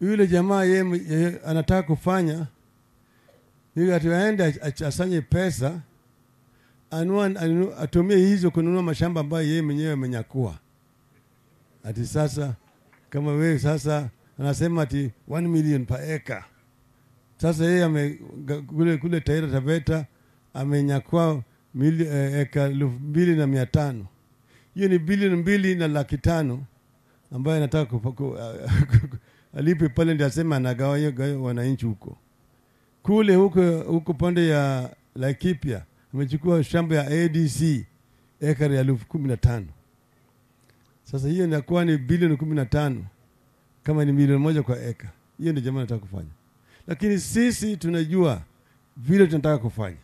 yule jamaa ye, ye anataka kufanya ili ati aende ach- asanye pesa anua, anu, atumie hizo kununua mashamba ambayo yeye mwenyewe amenyakua. Ati sasa kama wewe sasa anasema ati 1 million per acre. Sasa yeye ame ga- kule, kule Taita Taveta amenyakua mili, eh, eka elfu mbili na mia tano. Hiyo ni bilioni mbili na laki tano ambayo anataka kupa- ku- alipe pale, ndio asema anagawa gawa wananchi huko kule huko huko pande ya Laikipia amechukua shamba ya ADC ekari ya elfu kumi na tano. Sasa hiyo inakuwa ni bilioni kumi na tano kama ni milioni moja kwa eka. Hiyo ndio jamaa anataka kufanya, lakini sisi tunajua vile tunataka kufanya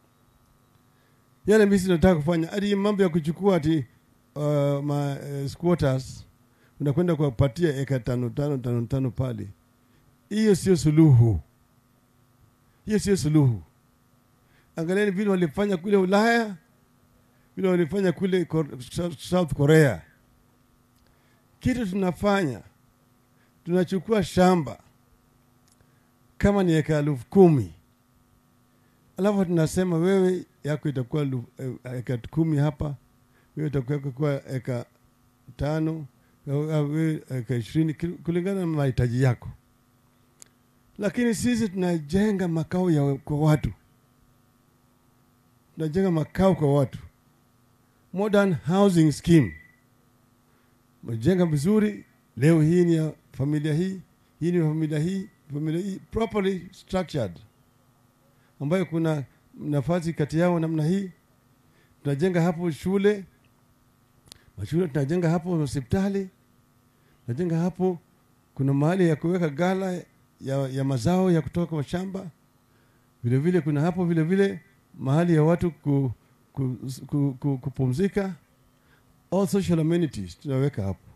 yale misi tunataka kufanya, hadi mambo ya kuchukua ati uh, ma uh, squatters unakwenda kuwapatia eka tano tano tano tano pale, hiyo sio suluhu, hiyo sio suluhu. Angalieni vile walifanya kule Ulaya, vile walifanya kule Kor- South Korea. Kitu tunafanya tunachukua shamba kama ni eka elfu kumi alafu tunasema wewe yako itakuwa lu- eh, eka kumi hapa, wewe itakuwa kwa eka tano, au- au wewe eka ishirini kil- kulingana na mahitaji yako. Lakini sisi tunajenga makao ya kwa watu, tunajenga makao kwa watu, modern housing scheme, majenga vizuri. Leo hii ni ya familia hii, hii ni ya familia hii, familia hii properly structured ambayo kuna nafasi kati yao namna hii. Tunajenga hapo shule, mashule tunajenga hapo hospitali, tunajenga hapo, kuna mahali ya kuweka gala ya, ya mazao ya kutoka kwa shamba. Vile vile kuna hapo vile vile mahali ya watu ku, ku, ku, ku, kupumzika. All social amenities tunaweka hapo.